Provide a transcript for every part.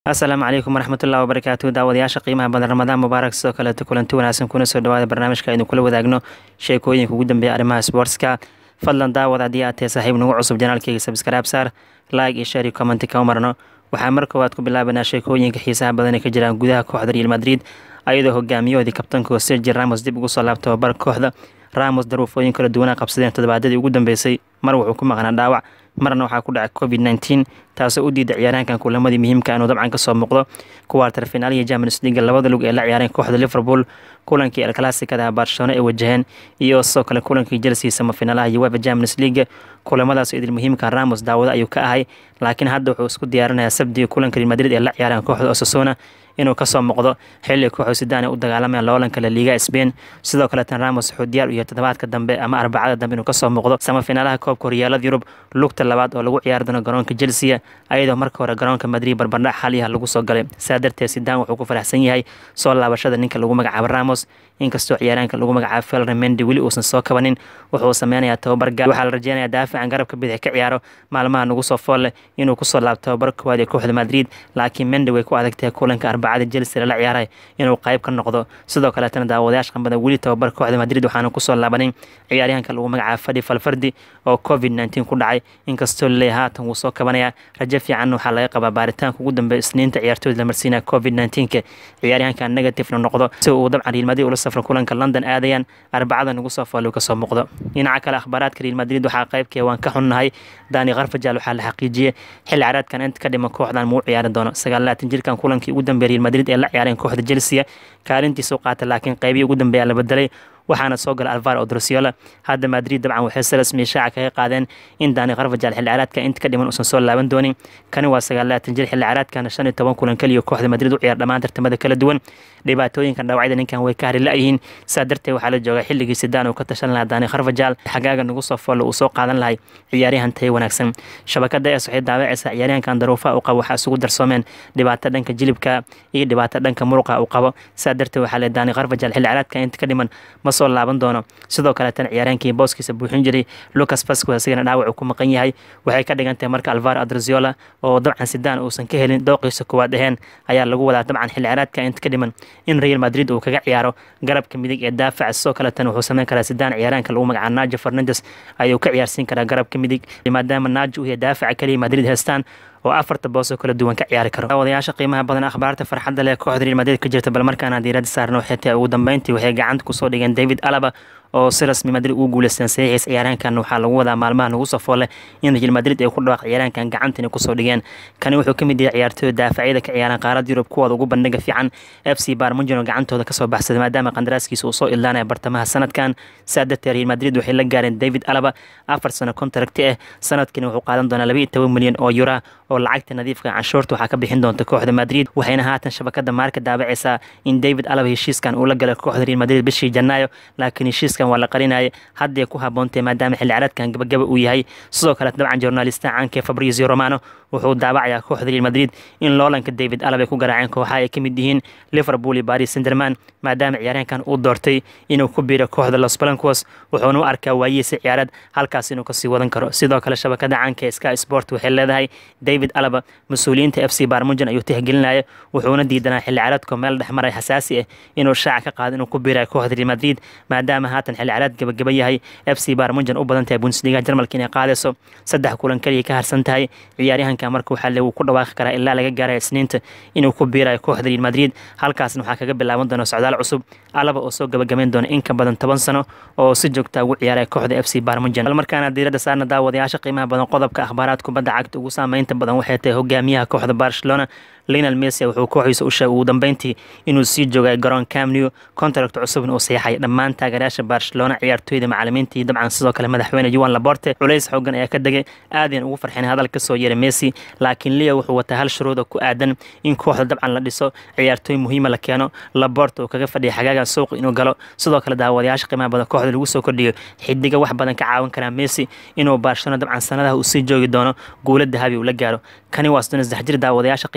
asalaamu calaykum waraxmatullahi wabarakaatu daawadayaasha qiimaha badan ramadaan mubaarak sidoo kaleeto kulanti wanaagsan kuna soo dhawaada barnaamijka aynu kula wadaagno sheekooyinka ugu dambeeya arrimaha sportska fadlan daawad haddii aad tahay saaxiib nagu cusub janaalkeyga sabskaraab saar like iyo share iyo commenti kama marno waxaa mar koowaad ku bilaabanaa sheekooyinka xiisaha badan ee ka jiraan gudaha kooxda real madrid ayadoo hogaamiyahoodii kabtanka sergi ramos dib ugu soo laabta tababar kooxda ramos daruufooyin kala duwanaa qabsadeen toddobaadadii ugu dambeysay mar wuxuu ku maqnaa dhaawac marna waxaa ku dhacay covid nneteen taasoo u diida ciyaaraankan kulamadii muhiimka inuu dabcan kasoo muuqdo kuwaartar finaaliya champions league labada lug ee la ciyaareen kooxda liverpool kulankii el classicada barcelona ay wajaheen iyo sidoo kale kulankii chelsea samafinalaha uefa champions league kulamadaas idil muhiimka ramos daawado ayuu ka ahay laakiin hadda wuxuu isku diyaarinayaa sabdiga kulanka real madrid ee la ciyaareen kooxda osasona inuu kasoo muuqdo xilli kooxu sidaan ay u dagaalamayaan loolanka la liiga spain sidoo kaleetan ramos wuxuu diyaar u yahay toddobaadka dambe ama arbacada dambe inuu kasoo muuqdo samafiinaalaha koobka horyaalada yurub lugta labaad oo lagu ciyaari doono garoonka chelsea ayadoo marka hore garoonka madrid barbardhac xaliyaha lagu soo galay saa darteed sidaan wuxuu ku faraxsan yahay soo laabashada ninka lagu magacaabo ramos inkastoo ciyaaraanka lagu magacaabo felre mendi weli uusan soo kabanin wuxuu sameynayaa tababar gaar waxaa la rajeynayaa daafican garabka bidix ka ciyaaro maalmaha nagu soo foolle inuu kusoo laabto tababar koowaad ee kooxda madrid laakiin mendi way ku adagtahay kulanka arbacada chelsea lala ciyaaray inuu qayb ka noqdo sidoo kaleetana daawadayaasha qanbada weli tababar kooxda madrid waxaana kusoo laabanin ciyaaryahanka lagu magacaabo fadhi falfardi oo covid nneteen ku dhacay inkastoo laleeyahay haatan wuu soo kabanayaa rajo fiicanna waxaa laga qabaa baaritaanka ugu dambeeya isniinta ciyaartooyda la marsiinaya covid nneeteenka ciyaaryahanka negativena noqdo si uu dabcan real madrid ula safro kulanka london aadayaan arbacada nagu soo fooluu kasoo muuqdo dhinaca kale akhbaaraadka real madrid waxaa qaybkee waan ka xunnahay dani kharfajal waxaa la xaqiijiyey xilli caraadkan inta ka dhiman kooxdan muu ciyaari doono sagaalaatan jirkan kulankii ugu dambeeya real madrid ee la ciyaareen kooxda chelsea kaalintiisu qaata laakiin qeybihii ugu dambeeya la bedelay waxaana soo gala alvar odrosiola hadda madrid dabcan waxay si rasmiya shaaca kaga qaadeen in dani kharfajal xilli caraadka inta ka dhiman uusan soo laaban doonin kani waa sagaalaatan jir xilli caraadkana shan iyo toban kulan keliya kooxda madrid u ciyaar dhammaan tartamada kala duwan dhibaatooyinkan dhawacyada ninkan way ka hari la-yihiin saa darteed waxaa la joogaa xilligii sidaan uu ka tashan lahaa dani kharfajal xagaaga nagu soo foollo uu soo qaadan lahay ciyaaryahan tayo wanaagsan shabakada es waxay daawacaysaa ciyaaryahankan daruufaha uu qabo waxaa isugu darsoomeen dhibaato dhanka jilibka iyo dhibaato dhanka muruqa uu qabo saa darteed waxaa le dani kharfajal xilli caraadka inta ka dhiman ma soo laaban doono sidoo kaleetana ciyaaraankii booskiisa buuxin jiray lucas vasco asigana dhaawac uu ku maqan yahay waxay ka dhigan tahay marka alvar adraziola oo dabcan sidaan uusan ka helin dooqiisa koowaad aheen ayaa lagu wadaa dabcan xilli caraadka inta ka dhiman in real madrid uu kaga ciyaaro garabka midig ee daafaca sidoo kaleetana wuxuu sameyn karaa sidaan ciyaaraanka lagu magacaabo najo fernandes ayuu ka ciyaarsiin karaa garabka midig maadaama najo uu yahay daafaca keliya madrid heestaan oo afarta boos oo kala duwan ka ciyaari karo daawadayaasha qiimaha badan akhbaarta farxadda leh kooxda real madrid ka jirta bal markaana diiradda saarno waxay tahay ugu dambeyntii waxay gacanta kusoo dhigeen david alaba oo si rasmi madrid ugu guuleysteen saxiixiis ciyaaraankan waxaa lagu wadaa maalmaha nagu soo foole in real madrid ay ku dhawaaq ciyaaraankan gacantani kusoo dhigeen kani wuxuu ka mid yahay ciyaartooyda daafacyada ka ciyaaran qaarada yurub kuwooda ugu bandhiga fiican f c barmujino gacantooda kasoo baxsaday maadaama qandaraaskiisa uu soo ildaanaya bartamaha sanadkan saa darteed real madrid waxay la gaareen david alaba afar sano kontaragti ah sanadkani wuxuu qaadan doonaa laba iyo toban milyan oo yura oo lacagta nadiifka canshuurta waxaa ka bixin doonta kooxda madrid waxayna haatan shabakada maarka daabacaysaa in david alaba heshiiskan uu la galay kooxda real madrid bishii janaayo laakiin heshiiskan waa la qarinaya hadday ku haboontay maadaama xilli caraadkan gabagaba uu yahay sidoo kale dabcan journalista caanka fabrizio romano wuxuu daawacayaa kooxda real madrid in loolanka david alaba ay ku garaaceen kooxaha ay ka mid yihiin liverpool iyo paris sanderman maadaama ciyaaryahankan uu doortay inuu ku biiro kooxda los blancos wuxuuna u arkaa waayihiisa ciyaarad halkaas inuu kasii wadan karo sidoo kale shabakada caanka ee sky sport waxay leedahay david alaba mas-uuliyiinta f c barmujan ayuu tixgelinaya wuxuuna diidanaa xilli caraadko meel dhexmaray xasaasi ah inuu shaaca ka qaado inuu ku biirayo kooxda real madrid maadaama haatan xilli caraad gabagaba yahay f c barmujan u badan tahay bundesliga jarmalka inay qaadayso saddex kulan kaliya ka harsan tahay ciyaaryahanka marka waxaa le wuu ku dhawaaqi karaa ilaa laga gaaraya isniinta inuu ku biirayo kooxda real madrid halkaasna waxaa kaga bilaaban doona socdaal cusub alaba oo soo gabagabayn doona in ka badan toban sano oo si joogta ugu ciyaaraya kooxda f c barmujan bal markaana diiradda saarna daawadayaasha qiimaha badan qodobka akhbaaraad kubadda cagta ugu saameynta badan waxay tahay hogaamiyaha kooxda barcelona linal messi wuxuu kooxiisa u sheegay ugu dambeyntii inuu sii joogay garoon camnew contract cusubna uu saxiixay dhammaan taageerayaasha barcelona ciyaartooyda macalimiinta iyo dabcan sidoo kale madaxweyne yuan laborte culays xoogan ayaa ka degay aadayan ugu farxeen hadal ka soo yeeray messi laakiin leo wuxuu wataa hal shuruuda ku aadan in kooxda dabcan la dhiso ciyaartooy muhiima la keeno laborte uu kaga fadhiya xagaagan suuq inuu galo sidoo kale daawadayaasha qiimaha badan kooxda lagu soo kordhiyo xidiga wax badan ka caawin karaa messi inuu barcelona dabcan sanadaha uu sii joogi doono guula dahabi uu la gaaro kani waa soddon saddex jir daawadayaasha qiimaha badan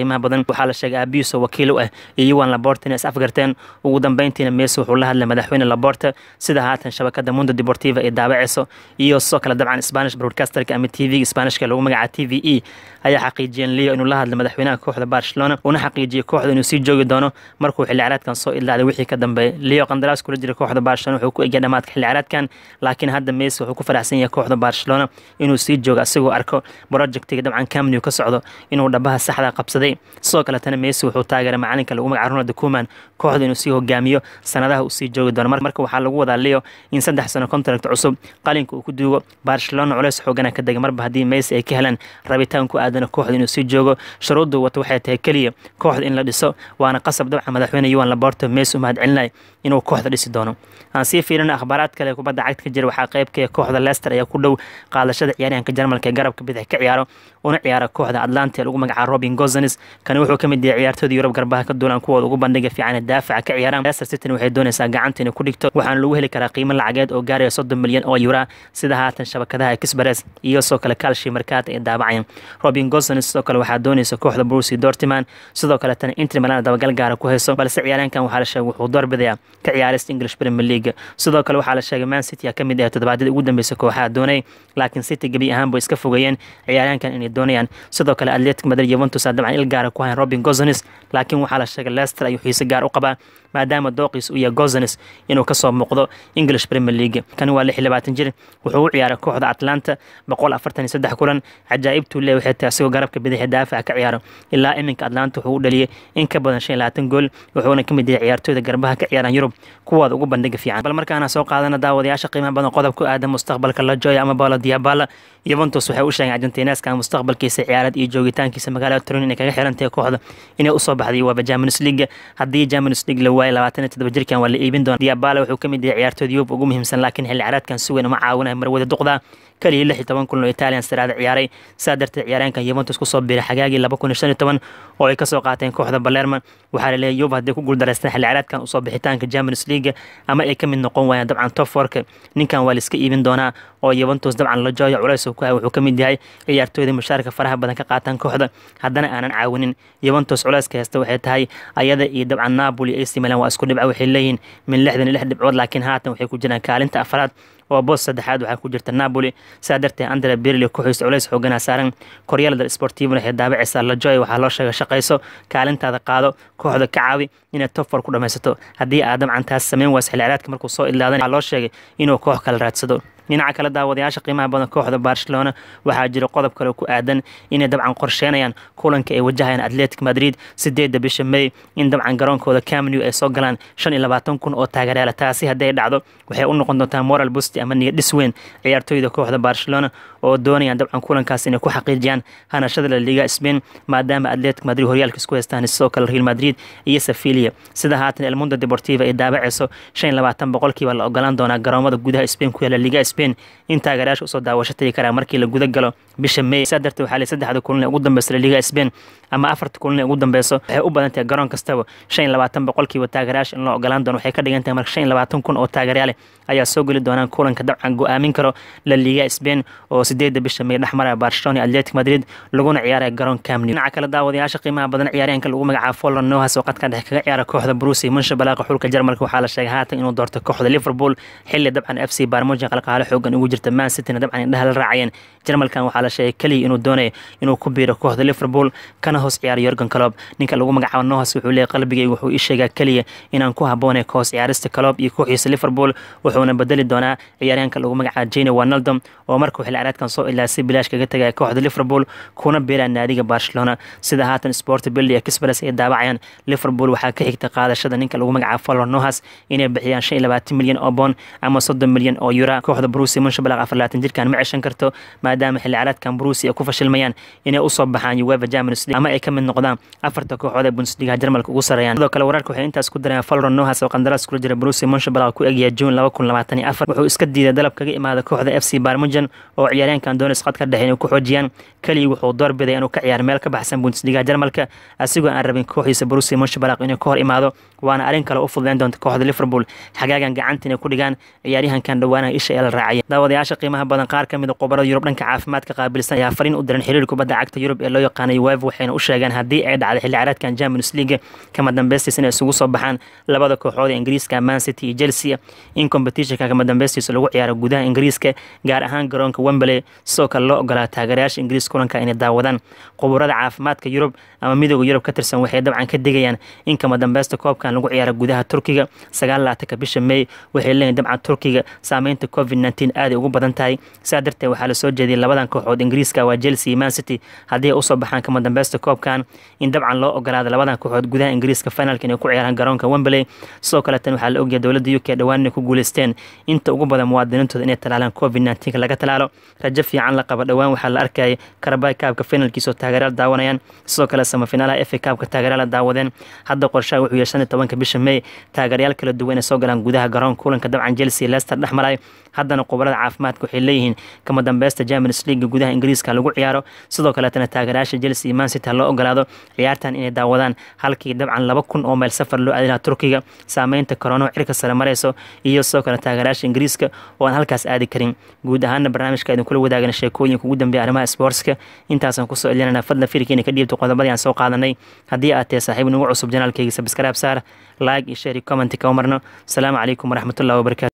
waxaa la sheegay aabihiisoo wakiil u ah iyo yuan laborta inay is afgarteen ugu dambeyntiina messi wuxuu la hadlay madaxweyne laborta sida haatan shabakada mundo deportiva ay daabaceyso iyo sidoo kale dabcan spanish broadcasterka ama t v spanishka lagu magaca t v e ayaa xaqiijiyeen leo inuu la hadlay madaxweynaha kooxda barcelona una xaqiijiyey kooxda inuu sii joogi doono markuu xilli ciyaareedkan soo ilaaday wixii ka dambeeyay leo qandaraas kula jira kooxda barcelona wuxuu ku egya dhamaadka xilli ciyaareedkan laakiin hadda messi wuxuu ku faraxsan yahay kooxda barcelona inuu sii joogo asigoo arko projectiga dabcan camnew ka socdo inuu dhabaha saxda qabsaday sidoo kaletana messi wuxuu taageeray macalinka lagu magaca ronald kuman kooxda inuu sii hogaamiyo sanadaha uu sii joogi doono marka waxaa lagu wadaa leo in saddex sano contract cusub qalinka uu ku duugo barcelona culeys xoogana ka degay marba haddii messi ay ka helaan rabitaan ku aadana kooxda inuu sii joogo shuruuddu wato waxay tahay keliya kooxda in la dhiso waana qasab dabcan madaxweyne yuan laborto messi u mahad celinay inuu kooxda dhisi doono aan sii fiirina akhbaaraad kale kubadda cagta ka jira waxaa qaybka kooxda leicester ayaa ku dhow qaadashada ciyaaryahanka jarmalka ee garabka bidix ka ciyaaro una ciyaara kooxda atlanta ee lagu magaca robin gozanes kani wuxuu ka mid yahay ciyaartooda yurub garbaha ka duulaan kuwooda ugu bandhiga fiican ee daafaca ka ciyaaraan leicester city waxay doonaysaa gacanta inay ku dhigto waxaana lagu heli karaa qiimo lacageed oo gaaraya soddon milyan oo yura sida haatan shabakadaha express iyo sidoo kale kalshi markaat ay daabacayaan robin gozanes sidoo kale waxaa doonaysa kooxda brusi dortiman sidoo kaletana inter milan dabagal gaara ku hayso balse ciyaaryahankan waxaa la sheegay wuxuu doorbidayaa ka ciyaarista english premier league sidoo kale waxaa la sheegay man city ka mid ah toddobaadyada ugu dambeysa kooxaha doonay laakiin city gebi ahaan bay iska fogeeyeen ciyaaryahankan inay doonayaan sidoo kale atletic madrid juventus dabcan il gaara ku hayan robin gozanes laakiin waxaa la sheegay leicester ayuu xiise gaar u qabaa maadaama dooqiis uu yahay gozanes inuu kasoo muuqdo english premier league kani waa lix iyo labaatan jir wuxuu u ciyaaray kooxda atlanta boqol afartan iyo saddex kulan cajaa'ibtuu lee waxay tahay asigoo garabka bidixi daafaca ka ciyaaro ilaa iminka atlanta wuxuu u dhaliyay in ka badan shan iyo labaatan gool wuxuuna ka mid yahay ciyaartooyda garbaha ka ciyaaraan yurub kuwooda ugu bandhiga fiican bal markaana soo qaadana daawadayaasha qiimaha badan qodob ku aadan mustaqbalka la jooya ama bolo diabala yuventus waxay u sheegeen argentineska mustaqbalkiisa ciyaarad iyo joogitaankiisa magaalada turin inay kaga xiran tahay kooxda inay usoo baxday waaba Champions League haddii Champions League la waayo labaatan iyo toddoba jirkan waa la iibin doona Diabala wuxuu ka mid yahay ciyaartooyda Yurub ugu muhiimsan laakiin xilli ciyaareedkan si weyn uma caawinayo marwada duqda kaliya lix iyo toban kulan oo Italian siraada ciyaaray saa darteed ciyaaryahankan Juventus kusoo biiray xagaagii laba kun iyo shan iyo toban oo ay kasoo qaateen kooxda Palermo waxaa la leeyahay Juve haddii ku guuldareystaan xilli ciyaareedkan usoo bixitaanka Champions League ama ay ka mid noqon waayaan dabcan top fourka ninkan waa la iska iibin doonaa oo Juventus dabcan la jooyo culays uu ku hayo wuxuu ka mid yahay ciyaartooyda mushaarka faraha badan ka qaataan kooxda haddana aanan caawinin Juventus culayska haysta waxay tahay ayada iyo dabcan Napoli AC Milan waa isku dhibco waxay leeyihiin min lixdan iyo lix dhibcood laakiin haatan waxay ku jiraan kaalinta afraad oo boos saddexaad waxaa ku jirta Napoli saa darteed Andrea Pirlo ku xooys culays xoogana saaran Corriere Sportivo waxay daabacaysaa la jooy waxaa loo sheegay shaqayso kaalintaada qaado kooxda ka caawi inay top four ku dhameysato haddii aad dabcan taas sameyn waas xilli ciyaareedka markuu soo ilaadan waxaa loo sheegay inuu koox kale raadsado dhinaca kale daawadayaasha qiimaha badan kooxda barcelona waxaa jira qodob kale ku aadan inay dabcan qorsheynayaan kulanka ay wajahayaan atletic madrid sideedda bisha may in dabcan garoonkooda camnew ay soo galaan shan iyo labaatan kun oo taageerayaal taasi haddii ay dhacdo waxay u noqon doontaa moral busti ama niyad dhis weyn ciyaartooyda kooxda barcelona oo doonayaan dabcan kulankaas inay ku xaqiijiyaan hanashada la liga spain maadaama atletic madrid horyaalka isku haystaan sidoo kale real madrid iyo sevilia sida haatan el mundo deportiva ay daabacayso shan iyo labaatan boqolkiiba la ogolaan doonaa garoomada gudaha spain ku yaala liga spain in taageerayaasha usoo daawasho tagi karaa markii la guda galo bisha may saa darteed waxaa lay saddexda kulan ee ugu dambeysa la liga spain ama afarta kulan ee ugu dambeyso waxay u badan tahay garoon kastaba shan iyo labaatan boqolkiiba taageerayaasha in loo ogolaan doono waxay ka dhigan tahay marka shan iyo labaatan kun oo taageerayaale ayaa soo geli doonaan kulanka dabcan go-aamin karo la liga spain oo sideedda bisha may dhexmaraya barcelona iyo atletic madrid laguna ciyaaraya garoon camnew dhinaca kale daawadayaasha qiimaha badan ciyaaryahanka lagu magacaabo folon nohas oo qadka dhexe kaga ciyaara kooxda brusi munshabalaaqa xulka jarmalka waxaa la sheegay haatan inuu doorto kooxda liverpool xilli dabcan f c barmujin qalqaale xoogan ugu jirta man cityna dabcan indhaha la raacayeen jarmalkan waxaa la sheegay keliya inuu doonayo inuu ku biiro kooxda liverpool kana hoos ciyaaro yorgan calob ninka lagu magacaabo nohas wuxuu leeyahy qalbigayga wuxuu ii sheegaa keliya inaan ku habboonay ka hoos ciyaarista calob iyo kooxiisa liverpool wuxuuna bedeli doonaa ciyaaryahanka lagu magacaabo jane wanaldom oo markuu xilli ciyaareedkan soo ilaa si bilaash kaga tegaya kooxda liverpool kuna biiraya naadiga barcelona sida haatan sport billy express ay daabacayaan liverpool waxaa ka xigta qaadashada ninka lagu magacaabo folor nohas inay bixiyaan shan iyo labaatan milyan oo boon ama soddon milyan oo yura kooxda brusi munshabalaq afar labaatan jirkan ma ceshan karto maadaama xilli ciyaareedkan brusi ay ku fashilmayaan inay usoo baxaan uefa champions league ama ay ka mid noqdaan afarta kooxood ee bundesliga jarmalka ugu sareeyaan sidoo kale wararka waxay intaas ku dareen folor nohas oo qandaraas kula jira brusi munshabalaq ku egyahay june laba kun labaatan iyo afar wuxuu iska diiday dalab kaga imaada kooxda f c barmujan oo ciyaaryahankan doonis qad ka dhexe inay ku xoojiyaan keliya wuxuu doorbiday inuu ka ciyaaro meel ka baxsan bundesliga jarmalka asigoo aan rabin kooxiisa brusi munshabalaq inuu ka hor imaado waana arrin kale u fududeyn doonta kooxda liverpool xagaagan gacanta inay ku dhigaan ciyaaryahankan dhowaanaha isha ee la difaacaya daawadayaasha qiimaha badan qaar ka mid a qobarada yurub dhanka caafimaadka qaabilsan ayaa fariin u diran xiriir kubadda cagta yurub ee loo yaqaanay wef waxayna u sheegeen haddii ay dhacday xilli ciyaareedkan champions league kama dambaystiis inay isugu soo baxaan labada kooxood ee ingiriiska man city iyo chelsea in competitionka kama dambaystiisa lagu ciyaaro gudaha ingiriiska gaar ahaan garoonka wembley sidoo kale loo ogolaa taageerayaasha ingiriis kulanka inay daawadaan quburada caafimaadka yurub ama midooda yurub ka tirsan waxay dabcan ka digayaan in kama dambaysta koobkan lagu ciyaaro gudaha turkiga sagaal laatanka bisha may waxay leeyihin dabcan turkiga saameynta covid nteen aaday ugu badan tahay sidaa darteed waxaa lasoo jeediyay labadan kooxood ingiriiska waa chelsea iyo man city haddii ay usoo baxaan kama dambaysta koobkan in dabcan loo ogolaada labadan kooxood gudaha ingiriiska finalka inay ku ciyaaraan garoonka wembley sidoo kaleetan waxaa la ogyahay dowladda u k dhowaan inay ku guuleysteen inta ugu badan muwaadiniintooda inay talaalaan covid nteenka laga talaalo rajo fiican la qaba dhowaan waxaa la arkayay karabay kaabka finalkiisa oo taageerayaal daawanayaan sidoo kale samafinaalaha efa kaabka taageerayaal daawadeen hadda qorshaha wuxuu yahay shan iyo tobanka bisha may taageerayaal kala duwan inay soo galaan gudaha garoonka kulanka dabcan chelsea leicester dhex maray haddana khubarada caafimaadka waxay leeyihiin kama dambaysta champions league gudaha ingiriiska lagu ciyaaro sidoo kaleetana taageerayaasha chelsea iyo man city loo ogolaado ciyaartan inay daawadaan halkii dabcan laba kun oo meel safar loo aadi lahaa turkiga saameynta korona cirka sare marayso iyo sidoo kale taageerayaasha ingiriiska oo aan halkaas aadi karin guud ahaana barnaamijka idin kula wadaagana sheekooyinka ugu dambeeya arrimaha sportska intaasaan kusoo celinana fadlan firkiina ka dhiibta qodobadii aan soo qaadanay haddii aad tahay saaxiib nagu cusub janaalkayga sabskraib saar like iyo share iyo comment kama marno asalaamu calaykum waraxmatullahi wabarakatu